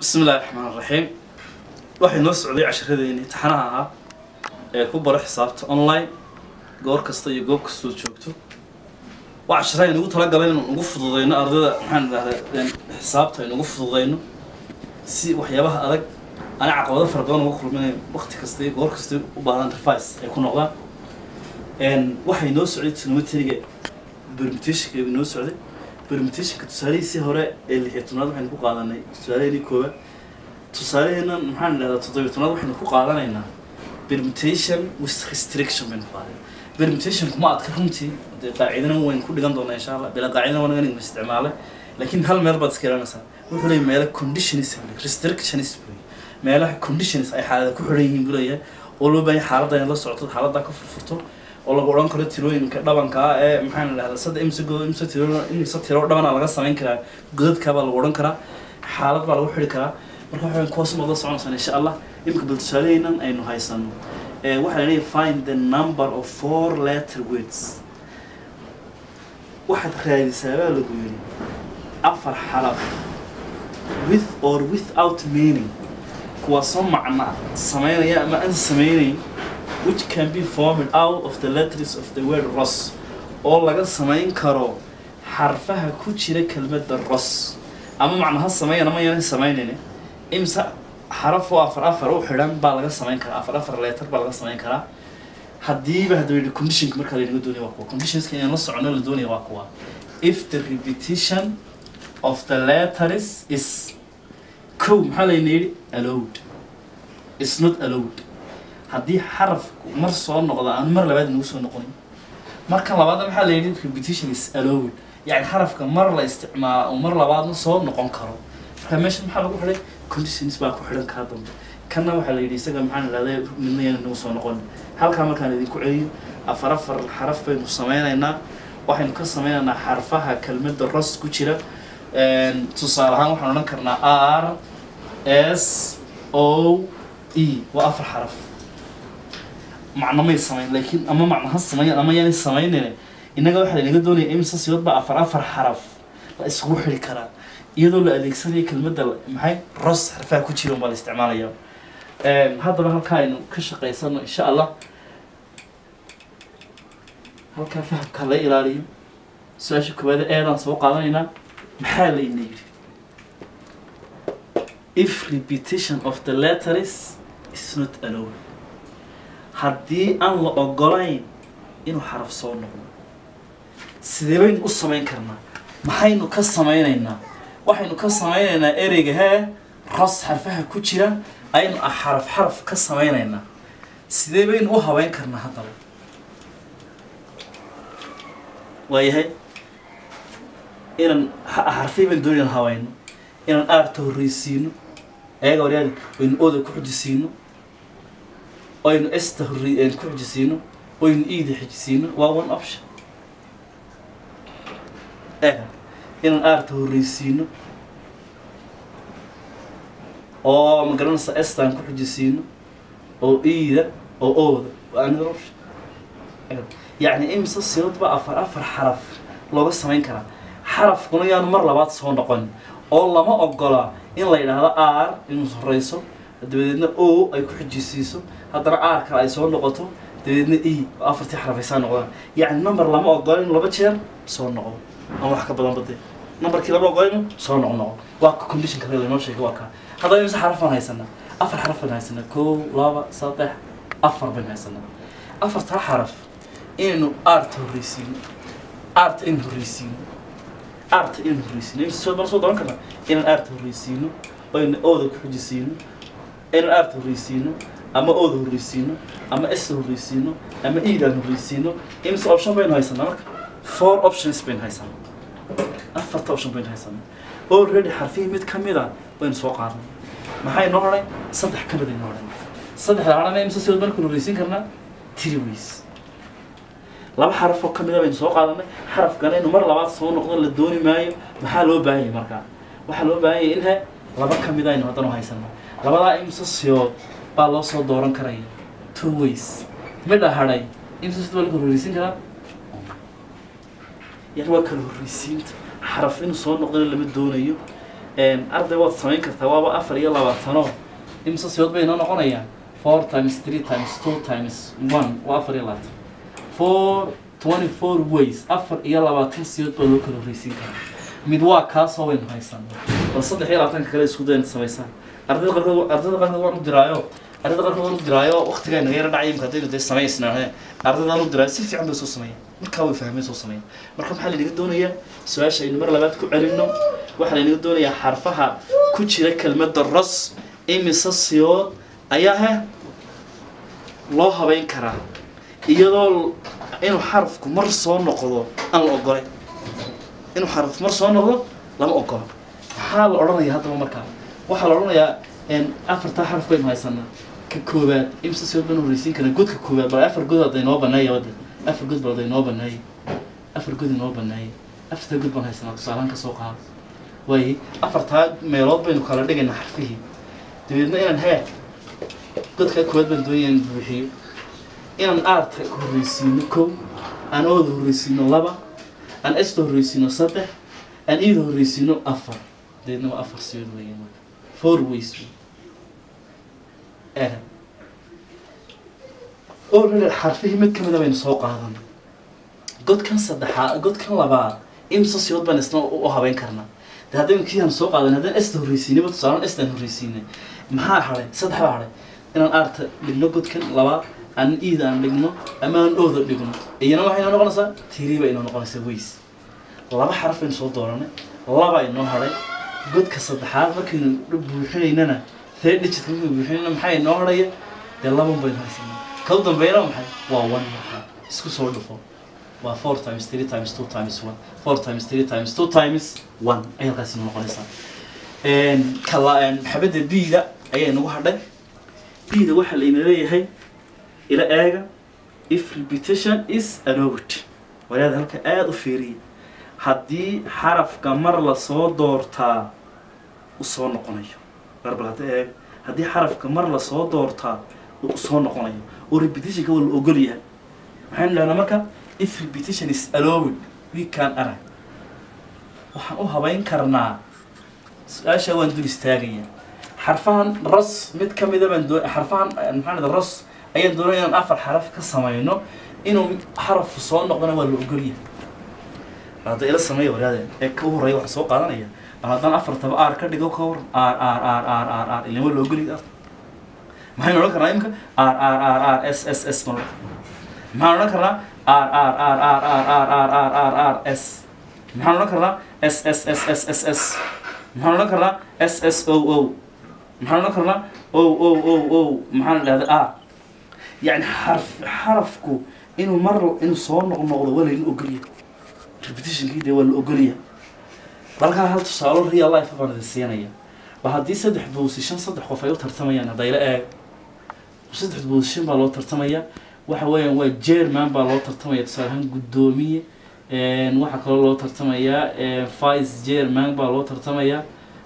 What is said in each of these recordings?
bismi illahi raxmaan raxiim waxay noo socday casharadeenii taxanaha ahaa ee ku baro xisaabta online goor kasta iyo goob kastood joogto waa cashara aynugu talagalay inaan ugu fududeyno ardayda maxaan idhahdaa xisaabta aynu ugu fududeyno si waxyaabaha adag ana caqabado fara badan uga kulminayn waqti kasta iyo goor kasta u baahan revice ay ku noqdaan waxay noo socday trigonometriga permutationka noo socday permutationka tusaalihiisii hore ee lix iyo tobnaad waxaynu ku qaadanay tusaaleheenii koowaad tusaaleheenan maxaan idhahdaa toddobiyo tobnaad waxaynu ku qaadanaynaa permutation with restriction baynu ku qaadanay permutation kuma adka runtii dee qaacidana waynu ku dhigan doonaa insha allah bila qaacidana waa nagan isticmaalay laakiin hal meel baad iska ilaalinaysaa wuxuu leeyahay meelo conditions restrictions buu meelaha conditions ay xaalada ku xidhan yihiin buu leeyahay oo loo baahan xaaladda inaad la socoto xaaladda ka furfurto oo lagu odhan karo tirooyinka dhabanka ah ee maxaan idhahdaa saddex imse godo imse tiro imse tiro dhabana laga samayn karaa godadka baa lagu odhan karaa xaalad baa lagu xidhi karaa marka waxaan kuwaas noqda soconaysan insha allah imika bal tusaalehaynan aynu haysano waxaa la leeyahay find the number of four letter words waxaad raadisaa baa lagu yidhi afar xalaf with or without meaning kuwaasoo macna sameynaya ama aan sameynayn which can be formed out of the letters of the word ros oo laga samayn karo xarfaha ku jira kelmadda ros ama macnaha sameeyan ama yanan sameynayni imse xaraf oo afar afar u xidhan baa laga samayn karaa afar afar letter baa laga samayn karaa haddiiba hadda yidhi conditionka markaa laynaga doonaya waa kuwa conditionska inaan la socono la doonaya waa kuwa if the repetition of the letters is kow maxaa layna yidhi allowed is not allowed haddii xarafku mar soo noqdo aan mar labaad inagu soo noqonin marka labaadna maxaa la yidhi repetition is allowed yani xarafka mar la isticmaala oo mar labaadna soo noqon karo marka meesha maxaa lagu xidhay conditions baa ku xidhan kaa dambe kanna waxaa la yidhi isaga maxaan idhahday midna yana nagu soo noqonin halkaa markaan idinku celiyo afar afar xaraf baynu sameynaynaa waxaynu ka sameynaynaa xarfaha kelmadda ros ku jira tusaale ahaan waxaan odhan karnaa r s o e waa afar xaraf macno may samayn laakiin ama macno ha sameeyaan ama yaanay sameynayne innaga waxaa laynaga doonaya imsa sidood baa afar afar xaraf la isugu xidhi karaa iyadoo la adeegsanayo kelmadda maxay ros xarfaha ku jira baa la isticmaalaya haddaba halkaa aynu ka shaqaysano insha allah halkaa fahamka la ilaaliyo su-aasha koowaada eedaan soo qaadanaynaa maxaa layna yidhi if repetition of the letters is not allowed haddii aan la ogolayn inuu xaraf soo noqdo sidee baynu u samayn karnaa maxaynu ka sameynaynaa waxaynu ka sameynaynaa ereyga hee ros xarfaha ku jira aynu ah xaraf xaraf ka sameynaynaa sidee baynu u habeyn karnaa haddaba waayahay inaan xarfay baynu doon inaan habayno inaan aarta horreysiino ayaga waryaali waynu ooda ku xujisiino oynu esta horre ku xujisiino oynu iida xijisiino waa one option eh inaan aarta horreysiino oo magaranaysa estaan ku xujisiino oo iida oo ooda waa another option yacni imse sidoodba afar afar xaraf looga samayn karaa xarafkuna yaanu mar labaad soo noqon oo lama ogola in la yidhaahdo r inuu horeyso dabadeedna o ay ku xijisiiso haddana r kale ay soo noqoto dabadeedna e oo afartii xaraf ay saa noqdaan yacni number lama ogola inuu laba jeer soo noqdo ama wax ka badan bade numberkii lama ogola inuu soo noqo noqo waa ka condition kale laynoo sheegay waa kaa haddaba imse xaraf baan haysanaa afar xaraf baan haysanaa kow laba saddex afar baan haysanaa afartaa xaraf inaynu arta horreysiino arta in horreysiino arta inaan horreysiino imse soo baan soo doran karnaa inaan arta horreysiino oyna ooda ku xujisiino inaan arta horreysiino ama ooda horreysiino ama esta horreysiino ama iidaan horreysiino imse option baynu haysanaa marka four options baynu haysanaa afarta option baynu haysanaa already xarfihii mid ka mid a baynu soo qaadnay maxay noo hadhay saddex ka mid ay noo hadhay saddexda hadhana imse sidood markaynu horreysiin karnaa three ways laba xaraf oo kamid a baynu soo qaadanay xarafkana inuu mar labaad soo noqdo la dooni maayo maxaa loo baahan yahay markaa waxaa loo baahan yahay in he laba kamid aynu haddana haysano labadaa imse siyood baa loo soo dooran karaya two ways midha hadhay imse sid waa la horreysiin karaa yani waa kala horreysiinta xaraf inuu soo noqdana lama doonayo arday waad samayn kartaa waaba afar iyo labaatanoo imse siyood bay inoo noqonayaan four times three times two times one waa afar iyo labaatan four twenty four ways afar iyo labaatan siyood baa loo kala horreysiin karaa mid waa kaasoo waynu haysanaa bal saddex iyo labaatanka kale isku dayna samaysaan ardayda qarkood ardayda qarkood waan u diraayo ardayda qarkood waan u diraayo waqtigaa naga yara dhacay imka haddaynu dee samaysnaa ardayda aan u diraayo si fiican bay soo sameeyaan markaa way fahmeen soo sameeyaan marka maxaa laynaga doonayaa su-aasha aynu mar labaad ku celino waxaa laynaga doonayaa xarfaha ku jira kelmadda ros imise siyood ayaa he loo habeyn karaa iyadoo inuu xarafku mar soo noqdo aan la ogolay inuu xaraf mar soo noqdo lama ogolo maxaa la odhanaya haddaba markaa waxaa la odhanayaa afartaa xaraf baynu haysanaa ka koowaad imse siyood baynu horreysiin karaa godka koowaad bal afar god hadda inoo baneeya wadda afar god bal hadda inoo baneeya afar god inoo baneeya afartaa god baan haysanaa tusaalahaan kasoo qaado waaye afartaa meelood baynu kala dhigaynaa xarfihii dabeedna inaan hee godkaa koowaad baan doonaya in buuxiyo inaan aarta horreysiino kow aan ooda horreysiino laba aan esta horreysiino saddex aan iida horreysiino afar dabeedna waa afar siyood weeye marka four ways eh already xarfihii mid kamida baynu soo qaadan godkan saddexaad godkan labaad imsa siyood baan isna u habeyn karnaa de haddaynu kiiaan soo qaadan haddaan esta horreysiinayba tusaalaan estaan horreysiinay maxaa hadhay saddex baa hadhay inaan aarta dhigno godkan labaad aan iida aan dhigno ama aan ooda dhigno iyana waxay inoo noqonaysaa tiriba inoo noqonaysaa ways laba xaraf baynu soo dooranay laba inoo hadhay godka saddexaad markaynu buuxinaynana third digit markaynu buuxinayna maxaa inoo hadhaya dee laban baynu haysanaa ka u dambeeyana maxay waa one markaa isku soo dhufo waa four times three times two times one four times three times two times one ay halkaas inoo noqonaysaa kala xabadda b-da ayaa inagu hadhay b-da waxaa layna leeyahay ila eega if repetition is allowed walaada halka aada u fiiriya haddii xarafka mar lasoo doortaa u soo noqonayo barbal hadda eega haddii xarafka mar lasoo doortaa uu soo noqonayo oo repetitionka waa la ogol yahay maxaynu dhahnaa marka if repetition is allowed we can arag waxaan u habeyn karnaa su-aasha waan dul istaagaya xarfahan ros mid ka mida baan doo xarfahan maxaa dhada ros ayaan doonaya inaan afar xaraf ka samayno inuu xarafku soo noqdona waa la ogol yahay hadda ila sameeya walaade ee ka horreeya waxaa soo qaadanaya bal haddaan afartaba aar ka dhigo ka hor aar aar aar aar aar aar ilaa waa la ogol yahay maxaynu odhan karnaa imika aar aar aar aar s s s ma maxaan odhan karnaa aar aar aar aar aar aar aar aar aar aar s maxaan odhan karnaa s s s s s s maxaan odhan karnaa s s o o maxaan odhan karnaa o o o o maxaan dhahda a yani xarf xarafku inuu mar inuu soo noqnoqdo waa layna ogolyahay repetitionkii dee waa la ogolyahay balkaa hal tusaalo real life baan idin siinaya ba haddii saddex boosishan saddex qof ay u tartamayaan haddayla eeg saddex boosishan baa loo tartamaya waxa weeyaan waa jerman baa loo tartamaya tusaale ahaan guddoomiye waxaa kaloo loo tartamayaa vice jerman baa loo tartamayaa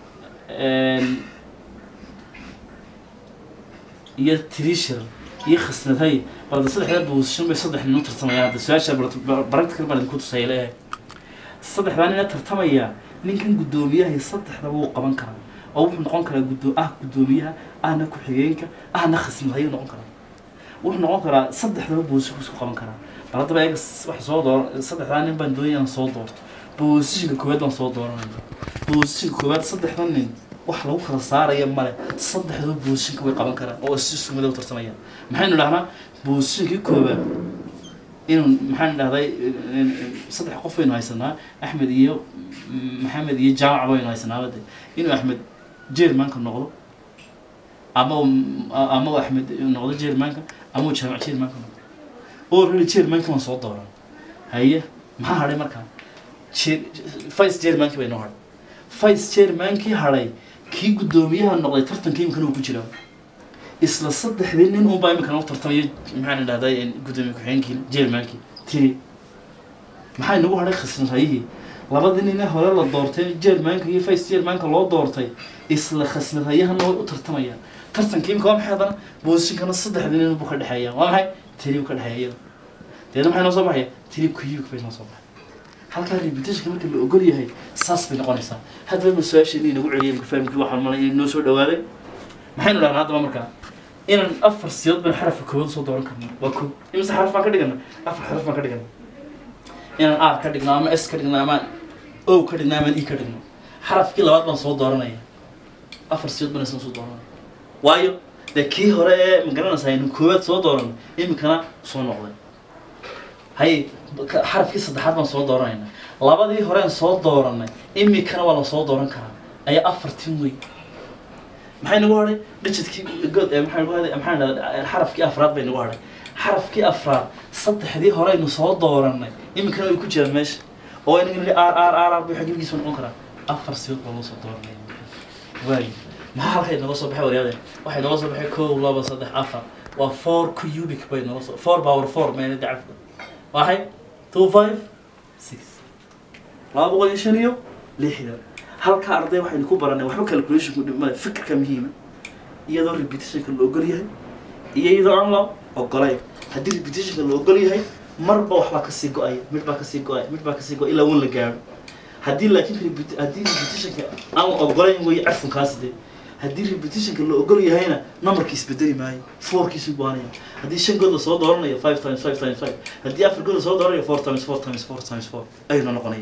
iyo trisher iyo khasnadhay balda saddexdaa boosishan bay saddex nin u tartamayaan hadda su-aasha baragtikal baan idinku tusaya la eeg saddexdaa nina tartamaya ninkan guddoomiyaha saddexdaba wuu qaban karaa oo wuxuu noqon karaa guddoo ah guddoomiyaha ahna ku-xigeenka ahna khasnadhayu noqon karaa wuxuu noqon karaa saddexdaba boosishanku isku qaban karaa bal haddaba eega waxa soo door saddexdaa nin baan doonaya inaan soo doorto boosishanka koowaad baan soo dooranaya boosishanka koowaad saddexda nin wax lagu kala saaraya male saddexdaba boosishanka way qaban karaan oo si isku midow tartamayaan maxaynu dhahnaa boosishankii koowaad inuu maxaan dhahday saddex qof baynu haysanaa axmed iyo maxamed iyo jaamac baynu haysanaa bade inuu axmed jermanka noqdo ama ama axmed noqdo jermanka ama uu jaamac jermanka noqdo already jermanka waan soo dooran haye maxaa hadhay markaa vice jermanki bay noo hadhay vice jermankii hadhay kii guddoomiyaha noqday tartanka imikana uu ku jiraa isla saddexdii nin unbaa imikana u tartamaya maxaan dhahday guddoomiye ku-xigeenkii jermankii tiri maxaa inagu hadhay khasnadhayihii labadii nine hore la doortay jermanka iyo vice jermanka loo doortay isla khasnadhayahana way u tartamayaan tartanka imika waa maxay haddana boosishinkana saddexdii nin buu ka dhexeeya waa maxay tiri buu ka dhexeeya iyada deedna maxay noo soo baxaya tiri kuyuk bay noo soo baxay halkaa repetitionka marka la ogol yahay saas bay noqonaysaa hadda ma su-aasheeni inagu celiyay marka fahamkii waxaan malay inay noo soo dhawaaday maxaynu dhahnaa haddaba markaa inaan afar siyood baan xarafka koowaad soo dooran karno waa ko imise xaraf baan ka dhigana afar xaraf baan ka dhigana inaan r ka dhigno ama s ka dhigno ama o ka dhigno ama e ka dhigno xarafkii labaad baan soo dooranaya afar siyood baan isna soo dooranaya waayo dee kii hore ee magaranaysaa aynu koowaad soo dooran iminkana soo noqday hay ka- xarafkii saddexaad baan soo dooranayna labadii horeen soo dooranay iminkana waa la soo dooran karaa ayaa afartin wey maxay nagu hadhay digidkii god ee maxay nagu hadhay maxaan dhahdaa xarafkii afraad bay nagu hadhay xarafkii afraad saddexdii horeynu soo dooranay iminkana way ku jiraan meesha oo inaga nidhi r r r r bay xagigiisa noqon karaa afar siyood baa loo soo dooranaya waayo maxaa halka inooga soo baxay waryaade waxay nooga soo baxay kow laba saddex afar waa four cubic bay nooga soo four power four meena dacafka waxay two five six laba boqol iyo shan iyo lixdan halka arday waxaynu ku baranay waxba calculationku dhimada fikirka muhiima iyadoo repetitionka la ogol yahay iyo iyadoo aan la ogolayn haddii repetitionka la ogol yahay marba waxbaa kasii go-aya mid baa kasii go-aya mid baa kasii go-aya ilaa wan la gaaro haddii laakiin repeti- haddii repetitionka aan la ogolayn way carfunkaasi dee haddii repetitionka la ogol yahayna numberki isbedeli maayo fourkiisu baanaya haddii shan good la soo dooranayo five times five times five haddii afar good la soo dooranayo four times four times four times four ayuuna noqonaya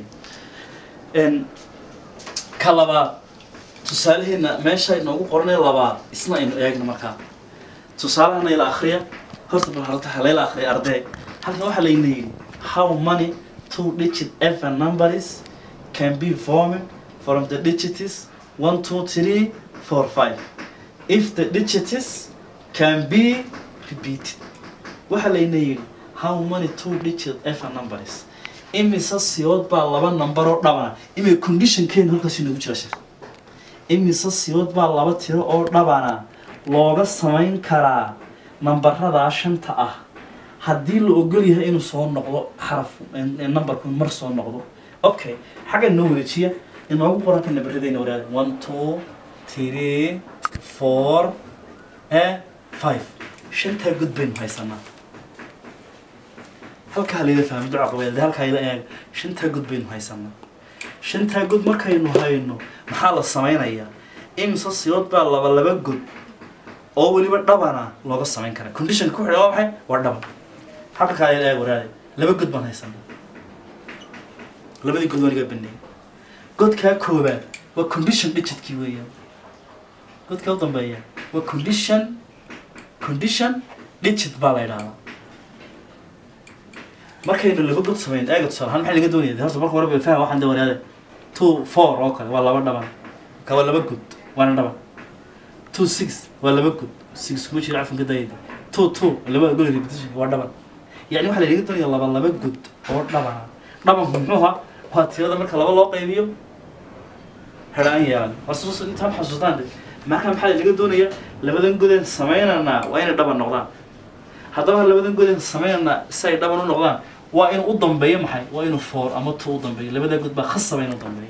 n ka labaad tusaalaheena meesha inoogu qoranay labaad isna aynu eegno markaa tusaalahana ila akriya horta bal halta halayla akriya arday halkan waxaa layna yidhi how many two digit even numbers can be formed from the digits one two three four five if the digits can be repeated waxaa layna yidhi how many two digit even numbers imise siyood baa laba number oo dhabana imay conditionkeenu halkaas inoogu jira sheekh imise siyood baa laba tiro oo dhabana looga samayn karaa nambaradaa shanta ah haddii la ogol yahay inuu soo noqdo xaraf numberku mar soo noqdo okay xagga inoo wareejiya inoogu qoranka nabaradeyna waraada one two three four eh five shantaa god baynu haysanaa halkaa layla fahmay duca qabeelde halkaa ila eeg shantaa god baynu haysanaa shantaa god markaynu hayno maxaa la samaynayaa imise siyood baa laba laba god oo weliba dhabana looga samayn karaa condition ku xidha waa maxay waa dhaban halkaa ila eeg waraade laba god baan haysanaa labadii god waan iga baneeyay godkaa koobaad waa condition digidkii weeyaan godkaa u dambeeya waa condition condition digit baa la yidhahdaa markaynu laba god samayn eega tusaale ahaan maxaa laga doonaya de horta marka hore bay faham waxaan de waraade two four oo kale waa laba dhaban ka waa laba god waana dhaban two six waa laba god six kuma jira cafanka dayada two two laba god repetition waa dhaban yacni waxaa laga doonaya laba laba god oo dhabana dhabanku muxuu ahaa waa tirada marka laba loo qaybiyo hadhaan yeelan warsus intaan xasuustaan de marka maxaa laga doonaya labadan godeen samaynanaa waa inay dhaban noqdaan haddaba labadan godeen samaynanaa si ay dhaban u noqdaan waa inuu u dambeeyo maxay waa inuu four ama two u dambeeyo labadaa god baa khasaba inuu dambeeyo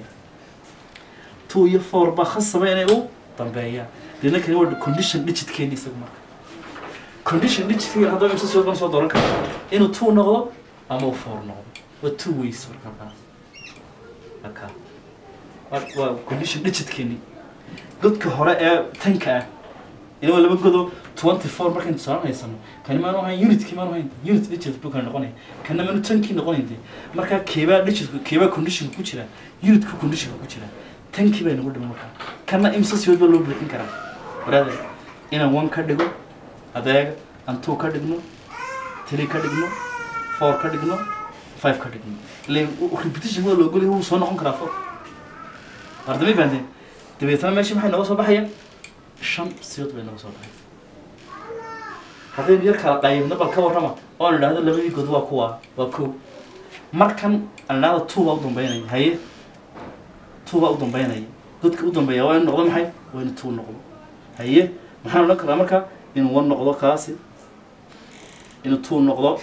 two iyo four baa khasaba inay u dambeeyaan deedna kani waa condition digitkeeni isagu marka condition digitkeeni haddaba imse soo soo dooran kara inuu two noqdo ama uu four noqdo waa two ways marka kaas marka waa waa condition digitkeeni godka hore ee tanka ah ina waa laba godo twenty four markaynu tusaalan haysano kani maanu ahayn unitkii maanu ahayn unit digit buu kala noqonaya kana maanu tankii noqonayn de markaa keebaa digitku keebaa conditionka ku jira unitku conditionka ku jira tankii bay nagu dhiman markaa kana imse siyood baa loo buuxin karaa waraade inaan one ka dhigo adeega aan two ka dhigno three ka dhigno four ka dhigno five ka dhigno ileen repetition waa loo golyahay wuu soo noqon karaa four ardamay fahanteen dabeetana meesha maxay nooga soo baxaya shan siyood bay nooga soo baxay haddaynu yar kala qaybno bal ka warrama oon idhaahdo labadii god waa kuwa waa kow markan aan idhaahdo two baa u dambeynaya haye two baa u dambeynaya godka u dambeeya waa inu noqdo maxay waa inu two noqdo haye maxaan odhan karaa marka inuu one noqdo kaasi inuu two noqdo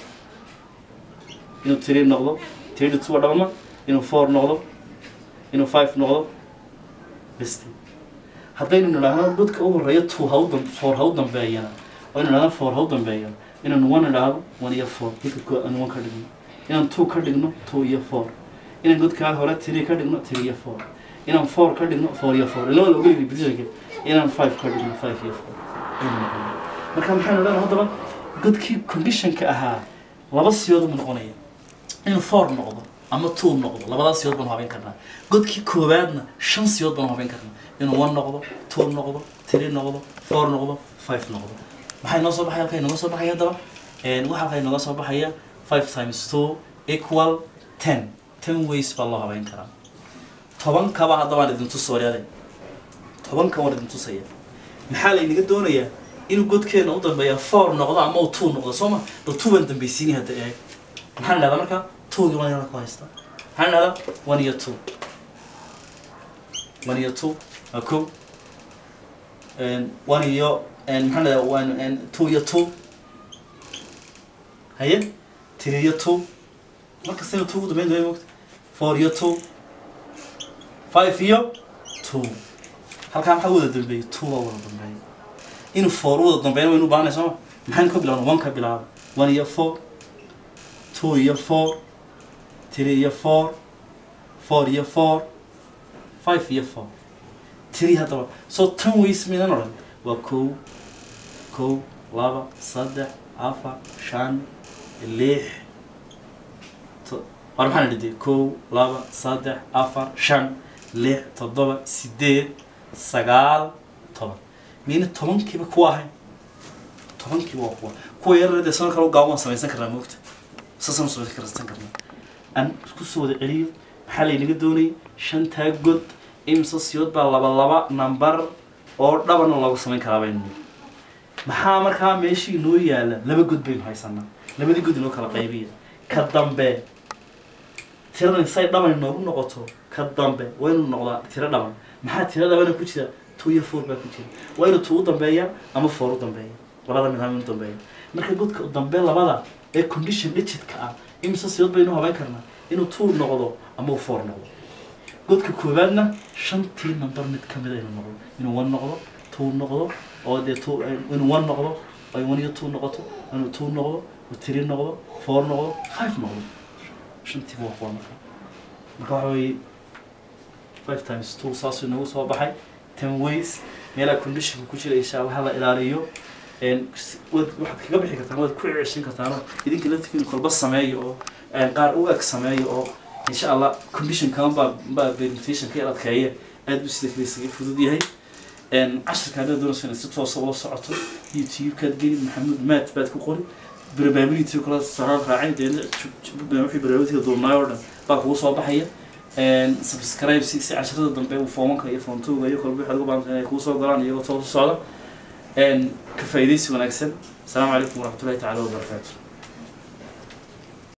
inuu three noqdo three to two waa dhabama inuu four noqdo inuu five noqdo besti haddaynu nidhaahno godka u horeeya two ha u dam four ha u dambeeyana oo inu nidhahno four ha u dambeeya inaan one idhaahdo one iyo four godka ko aan one ka dhigno inaan two ka dhigno two iyo four inaan godkaa hore tiri ka dhigno tiri iyo four inaan four ka dhigno four iyo four ilaa la ogolay repetitionka inaan five ka dhigno five iyo four aynu noqonay marka maxaynu leedahay haddaba godkii conditionka ahaa laba siyood buu noqonaya inuu four noqdo ama two noqdo labadaas siyood baanu habeyn karnaa godkii koowaadna shan siyood baanu habeyn karnaa inuu one noqdo two noqdo three noqdo four noqdo five noqdo maxay noo soo baxaya halkay nooga soo baxaya haddaba waxa halkay nooga soo baxaya five times two equal ten ten ways baa loo habeyn karaa tobankaba haddaba aan idin tusooryaade tobanka waan idin tusaya maxaa laynaga doonayaa inuu godkeena u dambeeya four noqdo ama uu two noqdo soo ma bal two baan dambaysiinay hadda eeg maxaan idhahdaa marka twogii waan yana ku haystaa maxaan idhahdaa one iyo two one iyo two waa ko one iyo maxaan idhahdaa one two iyo two haye three iyo two markastayna two ugu dambeyn dambeyn mogta four iyo two five iyo two halkaa maxaa wada dambeeyey two baa wada dambeeyey inuu four u wada dambeeyna waynu baahnay sooma maxaan ka bilaabna one ka bilaaba one iyo four two iyo four three iyo four four iyo four five iyo four three haddaba so tan ways midan odhan waa kow kow laba saddex afar shan lix war maxaan idhi kow laba saddex afar shan lix toddoba sideed sagaal toban miyna tobankiiba kuwa ahay tobankiiba waa kuwa kuwa yarare dee sanad kale gaaban waan samaysan karnaa moogta saasaan samaysan karsan karnaa aan isku soo wada celiyo maxaa laynaga doonayay shantaa god imsa siyood baa laba laba number oo dhabana loogu samayn karaa baynu maxaa markaa meeshii inoo yaala laba god baynu haysanaa labadii god inoo kala qaybiya ka dambe tiradan say dhaban inoogu noqoto ka dambe waa inuu noqdaa tiro dhaban maxaa tiro dhabana ku jira two iyo four baa ku jira waa inuu two u dambeeya ama four u dambeeya labada mid hama u dambeeya marka godka u dambe labada ee condition digit-ka ah imse siyood baynu habeyn karnaa inuu two noqdo ama uu four noqdo godka koowaadna shantii number mid ka mid a inuu noqdo inuu one noqdo two noqdo oo dee two inuu one noqdo ay one iyo two noqoto inuu two noqdo uu three noqdo four noqdo five noqdo shantiiba waa kuwa marka marka waxa weeye five times two saasuu inagu soo baxay ten ways meelaha conditionka ku jira insha allah la ilaaliyo waad waxaad kaga bixi kartaan waad ku ceshin kartaanoo idinka laftigiina kolba sameeyo oo qaar u eg sameeyo oo insha allah condition kalan baa baa permutation ka yar adkeeya aad buu sida kale isaga fudud yahay casharka haddaad doonayso inaad si toosa ula socoto youtube-kaad geli maxamuud maat baad ku qori probability kala saraar raacay deedna wixii probability duubnaay oo dhan baa kugu soo baxaya subscribe si si casharada dambe uu foomanka iyo foontuga iyo kolba waxaad uga baahantahay inay kuu soo galaan iyagoo toos u socda ka faa'iidaysi wanaagsan asalaamu calaykum waraxmatullahi tacaala wabarakaatu